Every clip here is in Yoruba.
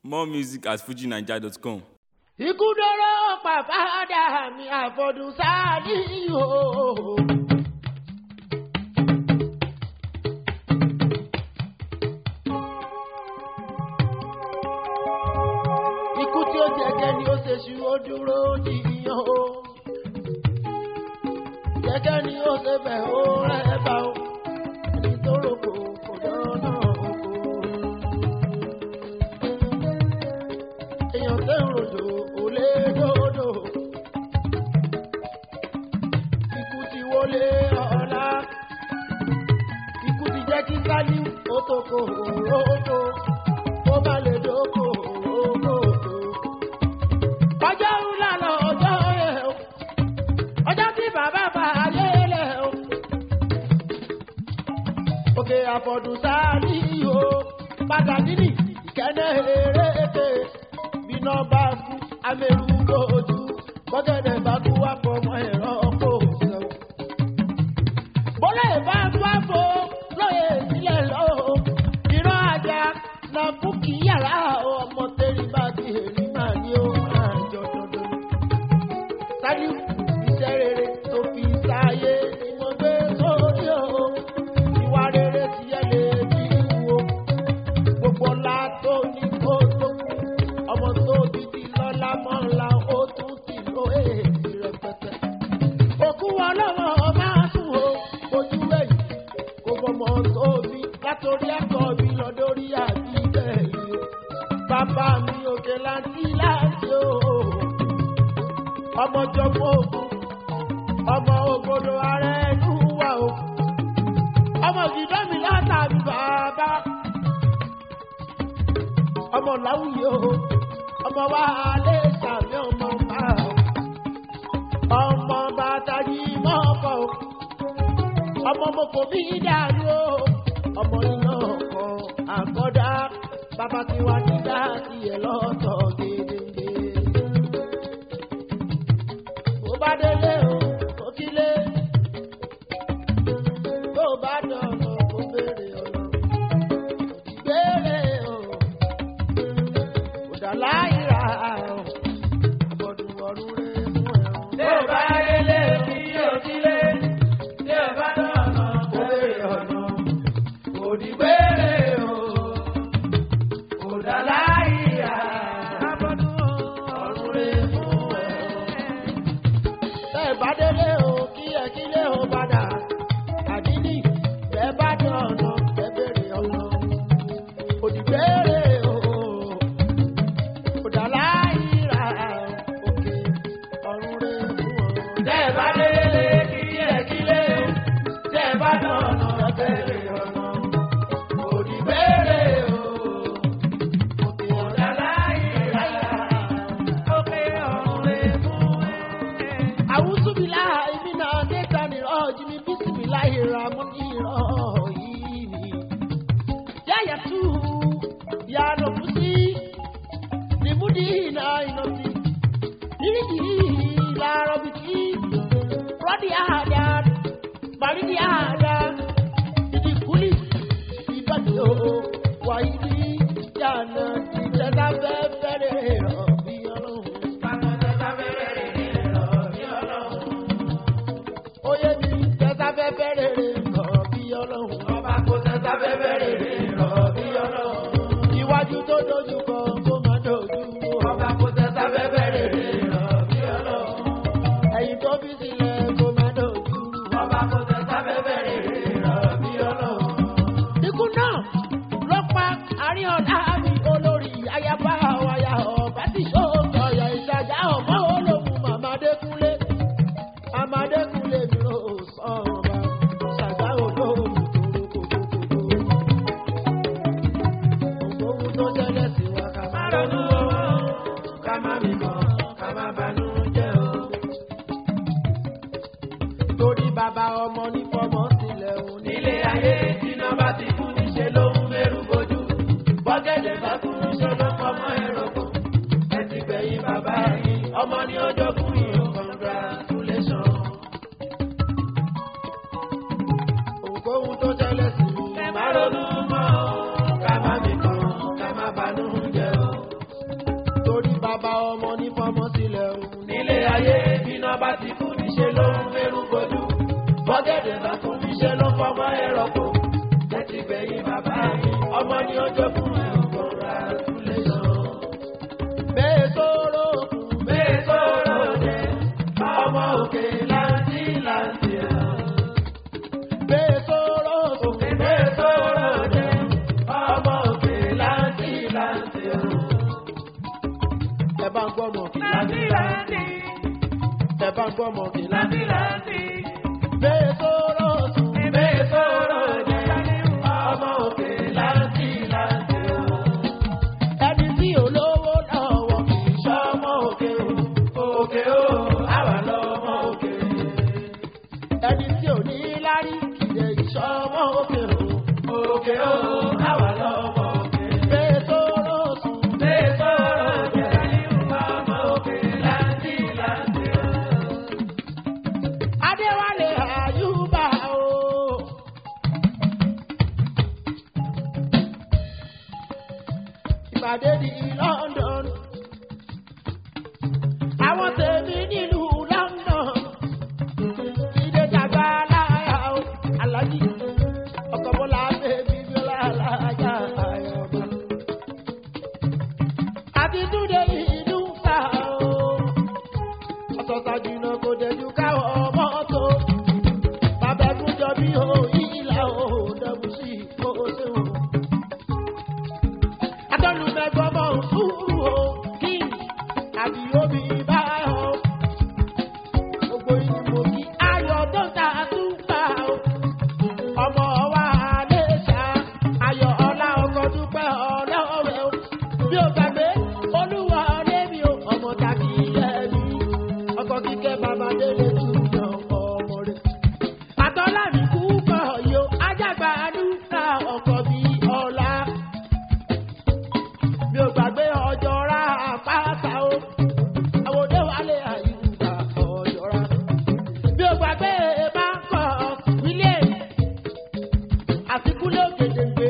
More music at fujinaija.com. ikú dọ́rọ́ pàpàdà mi àfọ̀dún sáàdì o. ikú tí ó jẹ́gẹ́ ni ó ṣe ṣu ó dúró jìyàn o. jẹ́gẹ́ ni ó ṣe bẹ̀ ó rẹ̀ bá o. ẹni tó rògbò kò dáná oko. èèyàn tẹ́ ń rojò ò lè dòdò. Ikú ti wọlé ọ̀la. Ikú ti jẹ́ kí Sálíù ó tó kò rókò. Ó bá lè dókò rókò. Ọjọ́ ńlá lọ ọjọ́ ẹ̀ o. Ọjọ́ tí bàbá bá ayé lẹ̀ o. Òkè àfọ̀dùn Sálíù o. Padà nínì ìkẹ́nẹ́ eréke bíná bá kú amẹ́rù lójú bọ́gẹ́dẹ̀ bá kú wá fọmọ ẹ̀rọ kò sẹ́wọ̀n. bọ́lá ìbá wá fo lóye sílẹ̀ lọ́wọ́ ìran ajá na kú kí yàrá ọmọ tẹ́lẹ̀ bá ti èrí máa ní ó máa jọ dandan. sáyé iṣẹ́ rere tó fi sáyé ni mo gbé sórí o ìwà rere ti yẹ lè bí wo gbogbo ọlá tó ní kó tó kú ọmọ tó bí ti lọ́lá mọ́la ó tún ti lo èèdì rẹpẹtẹ. òkú ọlọ́wọ́ máa sùn o ojú ẹ̀yìn kò fọmọ tó bí látòrí ẹ̀kọ́ mi lọ dórí àbí bẹ́ẹ̀ yìí o. bàbá mi òkè láti láti o. ọmọ jọ̀gbọ́n ògùn ọmọ ògbódò ara ẹnu wà o. ọmọ ìdíjọ́ mi látàbí bàbá ọmọ láwùyé o ọmọ wa alẹ́ sàmì ọmọ bá o ọmọ bàtà yìí mọ́ ọkọ̀ o ọmọ mo kò bí dàrú o ọmọ iná ọkọ̀ àkọ́dá bàbá tí wà nígbà tiẹ̀ lọ́tọ̀ gédéńgbé. bó bá délé o kò kílé bó bá dọ̀nà kó béèrè ọ̀nà ìgbéré o láìra àbọ̀dùn ọ̀run rẹ̀ fún ẹ̀rùn. Tí ò bá délé kí yóò sílé, tí ò bá dọ̀nà kó béèrè ọ̀nà. Kò dìgbére o, kò dá láìra àbọ̀dùn ọ̀run rẹ̀ fún ẹ̀rùn. tẹ́ ẹ bá délé o kí ẹ kílé o padà àdínní tẹ́ bá dán ọ̀nà tẹ́ bèrè ọ̀nà òdìgbére o bàbá ọmọ ní fọmọ sílẹ̀ òun nílé ayé bíná bá ti kú níṣẹ́ ló ń fẹ́rù gbòdú. bọ́gẹ̀dẹ̀ bá kú níṣẹ́ ló fọmọ ẹ̀rọ kò. ẹ ti gbẹ̀yìn bàbá mi ọmọ ní ọjọ́ fún ẹ̀ ọ̀gbọ̀n ra túlẹ̀ sàn. bẹ́ẹ̀ sọ̀rọ̀ kù bẹ́ẹ̀ sọ̀rọ̀ jẹ́ ọmọ òkè láǹtí láǹtí ẹ̀. bẹ́ẹ̀ sọ̀rọ̀ kù bẹ́ẹ̀ sọ̀rọ̀ jẹ́ ọmọ òkè láǹtí láǹtí ẹ̀. ẹ bá ń gbọ́mọ kí láǹtí láǹtí ẹ bá ń gbọ́mọ kí láǹtí láǹtí. bẹ́ẹ̀ sọ̀rọ̀ kù bẹ́ẹ̀ sọ̀rọ̀ jẹ́ ọmọ òkè láǹtí láǹtí ẹ̀. ẹni tí olówó lọ́wọ́ kì í ṣọ́ ọmọ òkè o òkè o àwa lọmọ òkè ẹni tí ò ní lárí kì í lè ṣọ́ ọmọ òkè o òkè o àwa lọmọ òkè bẹ́ẹ̀ sọ̀rọ̀ kù bẹ́ẹ̀ sọ̀rọ̀ jẹ́ ọmọ òkè láǹtí láǹtí adéwálé àyùbá o. ìpàdé di london àwọn tèmi nílùú london ìdè dàgbà láyà o alájí ọkọ̀ bọ́lá bèbí bíọ́lá alájà àyọ̀bá àti túnde ìlú fà o ọ̀sọ̀ọ̀sà jìnnà kò dẹ̀jú káwọ̀ mọ́tò. Bàbá ẹkún jọ bí o ìlà o dẹ̀bù sí o ṣeun. Atọ́lùmẹ̀gbọ́n mọ̀ ń sùúrù o kí àbí omi bá o. Gbogbo ìlú mo kí ayọ̀ tó ń ta àtúntà o. Ọmọ wa lè ṣá ayọ̀ ọlá ọkọ̀ dúpẹ́ ọlọ́rẹ̀ o. Bí o gbàgbé olúwa lébi o ọmọ tàbí ẹbí ọkọ̀ kíkẹ́ bàbá délé tún yan ọmọ rẹ̀. Àtọ́lá mi kú kọ̀ yo, ajágbá àdúrà ọkọ̀ bí ọ̀la. Mi ò gbàgbé ọjọ́ ra àpáta o, àwòdé wálé àyùbá ọjọ́ ra. Mi ò gbàgbé báńkọ̀ wílé àtikúlé ògèdèǹgbé.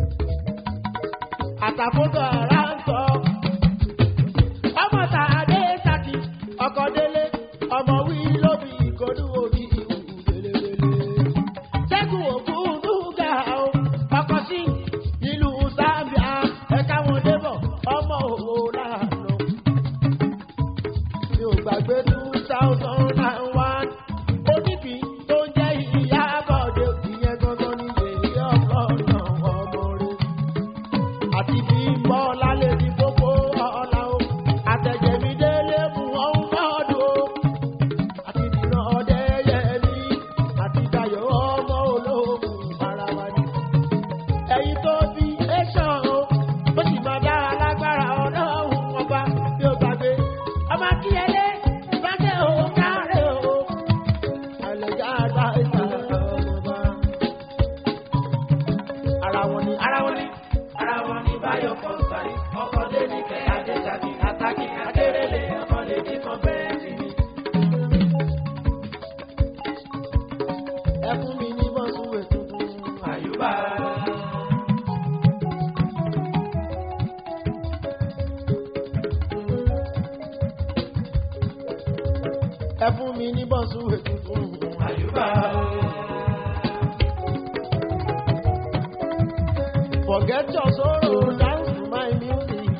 Àtàkóso ara ń sọ ọmọ tàdé saki ọkọ délé ọmọ wí lóbi ìkọdú orí ìwù lélelele ṣẹ́gun òkú dúgà o ọkọ sí ìlú zambia ẹ̀ka wọn débọ̀ ọmọ òwò lànà mi ò gbàgbé two thousand and one oníbi tó ń jẹ́ ìyá bọ̀dé ìyẹn gangan ní èyí ọlọ́nà ọmọ rẹ̀ àti bí bọ́ọ̀lá lè di gbogbo ọ̀la o àtẹ̀jẹ̀mí délé mú ọ̀hún lọ́dún o àti dìran ọdẹ yẹmi àti dayọ̀ ọmọ olóògùn ara wa ni. ẹ̀yin tó bí ẹ̀ṣọ́ o ó sì máa dá alágbára ọlọ́run ọba bí ó gbàgbé ọmọ akíyẹlé ìbáṣẹ òun káre o àlẹjá àgbà ìta ọmọba. ara wọn ni ara wọn ni ara wọn ní báyọ̀ kọ́ńtàì ọkọ̀ débi kẹ́ adéjàbí àtàkì akérèlé ọmọ lè dín kan bẹ́ẹ̀ sí ni. ẹ fún mi ní bọ́sùn ètùtù àyùbá ẹ fún mi ní bọ́sùn ètùtù àyùbá forget your sorrow dance to my music.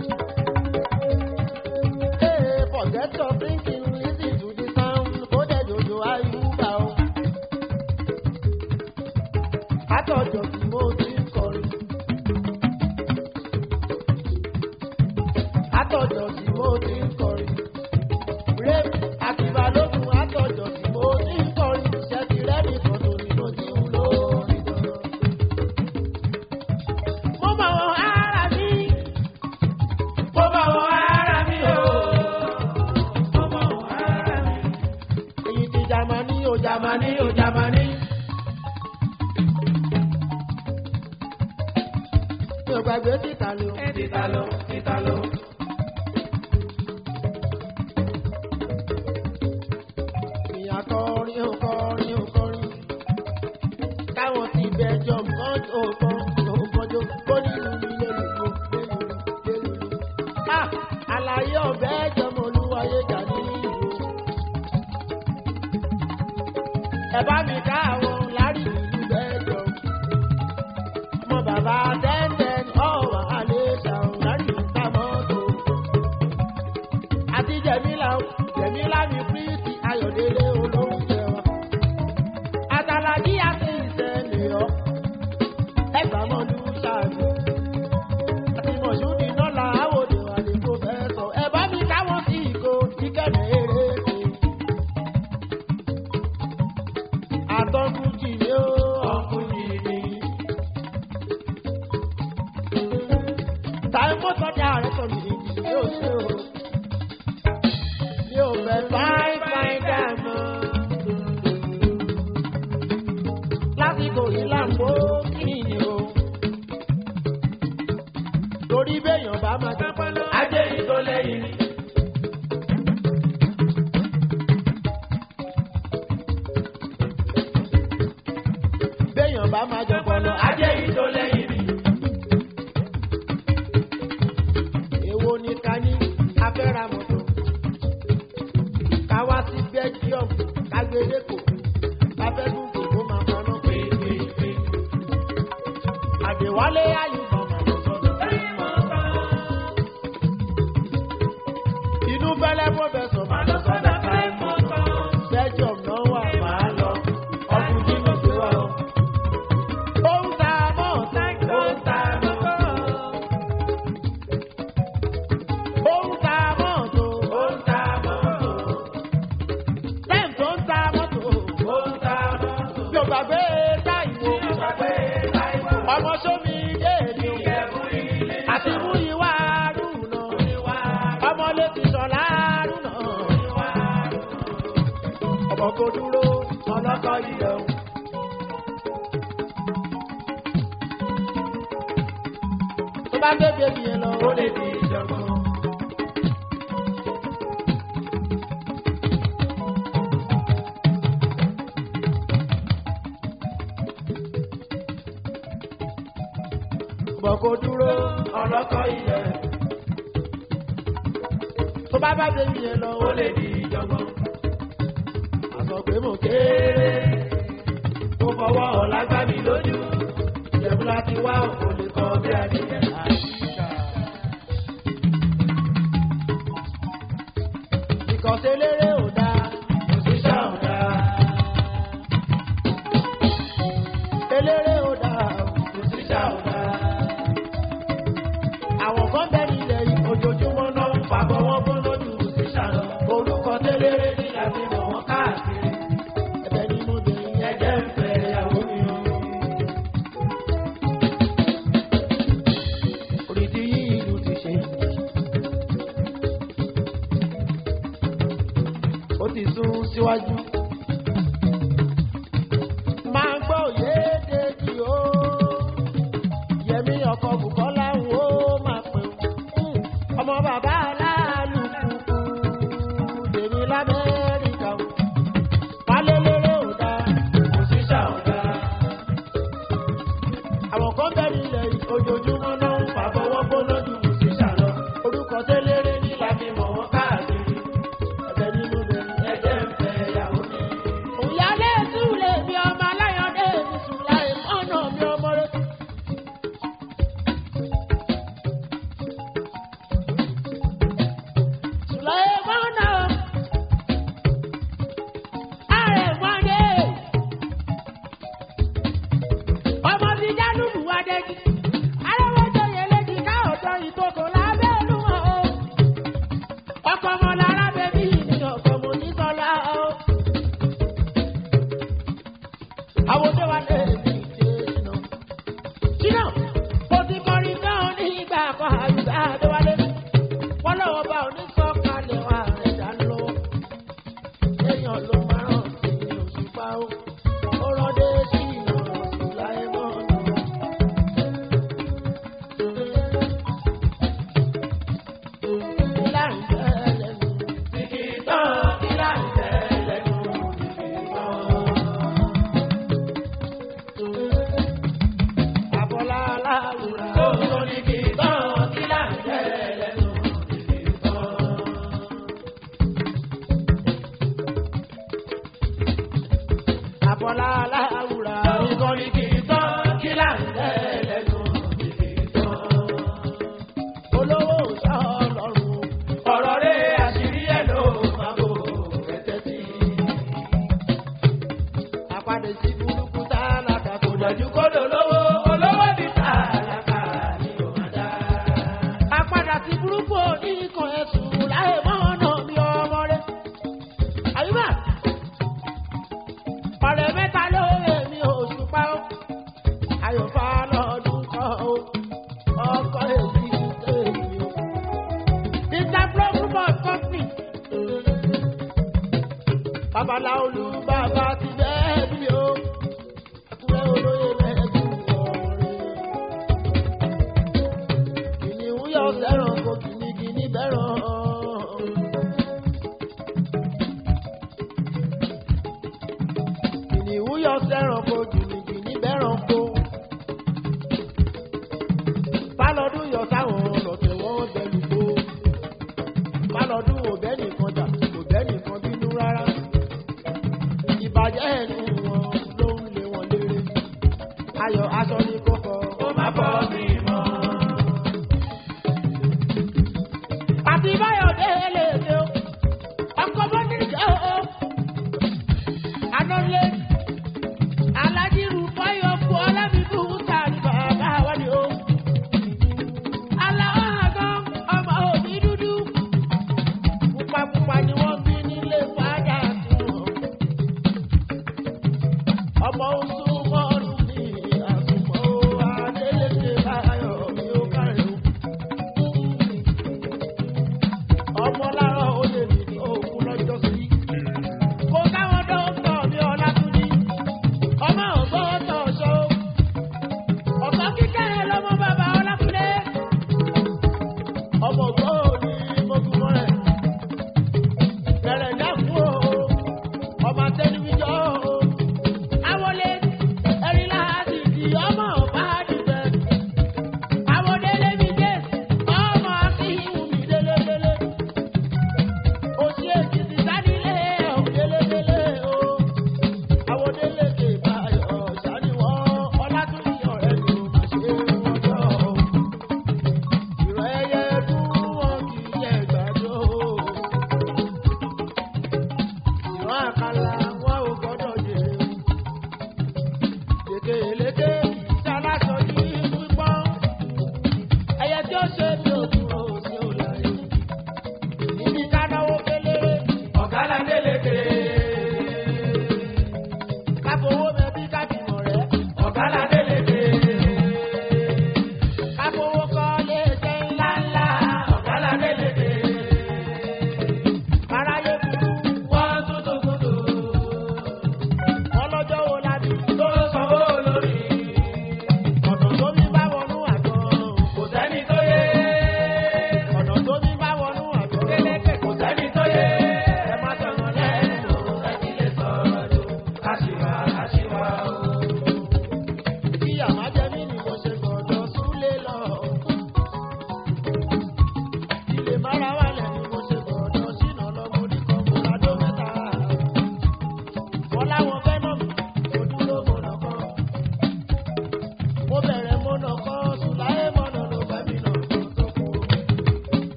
Hey, forget your thinking listen to the sound kó dẹ̀ jòjò ayúbà o. Àtọ̀jọ̀ tí mo ti ń kọrin. Àtọ̀jọ̀ tí mo ti ń kọrin. Rape àti balógun àtọ̀jọ̀ tí mo ti ń kọrin. Ṣé ti rẹ́ni kan tó ní mo ti ń lórí gan-an? mo mọ àwọn ara mi. mo bá wọn ara mi o mo bá wọn ara mi. èyí ti jamani o jamani jamani o jamani mi ò gbàgbé títà ló. títa lọ títa lọ àlàyé ọ̀bẹ jọmọ olúwayé jà ní ìlú. ẹ bá mi ká àwọn lárí ìlú bẹ́ẹ̀ jọ. ọmọ bàbá tẹ́ntẹ́n ọ̀wà alẹ́ ṣàwọn lárí ìta mọ́tò. àti jẹ̀mílà jẹ̀mílà mi pírítì ayọ̀délé olóúnjẹ wa. àtàlàjì àti ìṣẹ̀lẹ̀ ọ́ ẹgbàá mọ́ lù ṣáàbì àti mọ̀ṣúdì náà là áwòdì àdìgbò fẹ́ sọ. ẹ bá mi káwọn sí ìgò ìkẹ́lẹ̀ eré ṣe. àtọ́kùn jì ní ó ọkùn jì ní. táyé mọ́tò ní ààrẹ sọ mi ìjì ní òṣè o. mi ò fẹ́ fáin fáin dààmú. lásìkò yìí là ń bó kí ni o torí béèyàn bá máa jápá lọ. ajé yìí tó lẹ́yìn ni. béèyàn bá máa jápá lọ. ajé yìí tó lẹ́yìn ni. èwo ni ká ní afẹ́ra mọ́tò. ká wá sí belgium ká gbé lẹ́kọ̀ọ́ ká fẹ́ dúdú kó máa paná pé. àdèwálé àyùbá máa lọ sọ́dọ̀. inú fẹ́lẹ́ pọ́fẹ́sọ̀ máa lọ sọ́dọ̀. belgium náà wà máa lọ ọkùnrin jìnnà gbé wa o. ó ń ta mọ́ọ̀tà ó ń ta mọ́tò. ó ń ta mọ́tò ó ń ta mọ́tò. lẹ́yìn tó ń ta mọ́tò ó ń ta mọ́tò. yóò gbàgbé táìwò ọmọ sómi déèdì àti mú ìwà rúnà ọmọ létí sọlá rúnà ọmọ kò dúró ọlọ́kọ̀ ilẹ̀ o. tó bá gbé bèbí yẹn lọ ó lè di ìjọba. bọ̀ kò dúró ọlọ́kọ̀ ilẹ̀. tó bá bá bèbí yẹn lọ ó lè di ìjọba. àsọ pé mo kéré mo fọwọ́ ọ̀la gbá mi lójú. ìjẹ̀bú láti wá òkò lè kọ́ bí adìyẹ. ìkọ̀sẹ̀ eléré ò dáa òṣìṣẹ́ ò dáa. eléré ò dáa òṣìṣẹ́ ò dáa. àwọn kan bẹ́ẹ̀ nílẹ̀ yìí ojoojúmọ́ náà ń pàbọ̀ wọ́n bó lójú òṣìṣẹ́ lọ. orúkọ tẹ́lẹ̀rẹ́ ní àti mọ̀ wọ́n káàkiri. ẹ̀bẹ̀ ni mo dé ẹ̀jẹ̀ ń fẹ́ ìyàwó mi o. orí ti yí ìlú ti ṣe. ó ti sún síwájú. máa gbọ́ òye dèjì o. yẹmi ọkọ̀ bùkọ́lá ń ó máa pè ó. ọmọ bàbá aláàlú kúkú tèmi lamẹ́ríkà o. wálé lérè ò dáa òṣìṣẹ́ ò dáa. àwọn kan bẹ̀rẹ̀ ilẹ̀ yìí ojoojúmọ́ náà ń fàbọ̀ wọ́n gbóná ju òṣìṣẹ́ lọ. orúkọ tẹ́lẹ̀rẹ́ ní láti mọ̀ wọ́n káàkiri. ẹ̀bẹ̀ nínú bẹ̀rẹ̀ ẹ̀jẹ̀ ń fẹ́ ìyàwó mi. òyàlẹ́ ìtúlẹ̀ mi ọmọ aláyọ̀dé mi sùn láì mọ́nà mi ọmọ rẹ̀. Sùlẹ̀mọ́nà àrẹ̀mọ́dé ọmọ bíi jálùmù adẹ́jì arẹ́wọ́jọ yẹn lẹ́jì ká ọ̀dọ́ ìtòkò lábẹ́ olúmọ̀ o wọlá aláwùrà. Nǹkan ni kì í tán, kí là ń tẹ́ lẹ́nu kì í tán. olówó sọ lọ́rùn. Ọ̀rọ̀ rẹ̀ àṣírí ẹ̀ ló máa bò ẹ̀tẹ́ sí. àpàdé sí burúkú tálákà kò Kò dájú. dájú kó dolówó, olówó bí tálákà ni ó máa dá. àpàdà sí burúkú oníkan ẹ̀sùn láì mọ́nà bí ọmọ rẹ̀. àyùbá ọ̀rẹ́ mẹ́ta ló èmi oṣù pa ó. ayọ̀fà lọ́dún kan ó. ọkọ̀ èmi èmi ó. Interflow Group of Company. Babaláolú bàbá ti bẹ́ẹ̀ bí o. Àkúrẹ́ olóyè mẹ́ẹ̀ẹ́dùn ọ̀rẹ́. Kìnìún yọ sẹ́ràn kò kìnnìkìnnì bẹ́ràn. Kìnìún yọ sẹ́ràn kò kìnnìkìnnì bẹ́ràn kó. Fálọ́dún yọ sáwọn ọlọ́tẹ̀ wọ́n bẹ̀lú kó. Fálọ́dún ò bẹ́ nìkan jà, kò bẹ́ nìkan bínú rárá. Ìbàjẹ́ ẹnu wọn ló ń lé wọn léré. Ayọ̀ aṣọ ni kò fọ. Ó máa bọ́ mi mọ́. àti báyọ̀dé eléèdè o ọkọ̀ bọ́díjà o anọ́lé alájírù fáyọ̀ fún ọlábìbú sàrí bàbá wádìí o aláwọ̀ àgọ́ ọmọ òbí dúdú pupapupa ni wọ́n bí nílé fàájà tún ọmọ oṣù mọ́ọ̀lù ní àsùnmọ́ adélèké báyọ̀ mi ó kárẹ̀ o ọmọ lára olè mi ní òkú lọ́jọ́ sí. kó káwọn dókítà ní ọlátúndí ọmọ ògbọ́n tọ̀ ṣó. ọ̀sán kíkẹ́ lọ́mọ bàbá ọlákúndé. ọmọ ògbọ́n ní mọ́kúmọ́ rẹ̀. bẹ̀rẹ̀ dákú o ọmọ tẹlifíjọ́ o. àwọlé ẹ̀rí láti di ọmọ ọ̀bá dìbẹ̀. àwọdélé mi dé ọmọ akíhùn mi délédélé òsì èkìtì sánilé òdélédélé o àwòdélé báyọ̀ sáníwọ̀ ọlátúnyí ọ̀rẹ́ ni ó máa ṣe wọ́jọ́ ìrọ̀ ẹyẹ dún wọn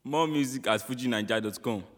More music at fujinaija.com.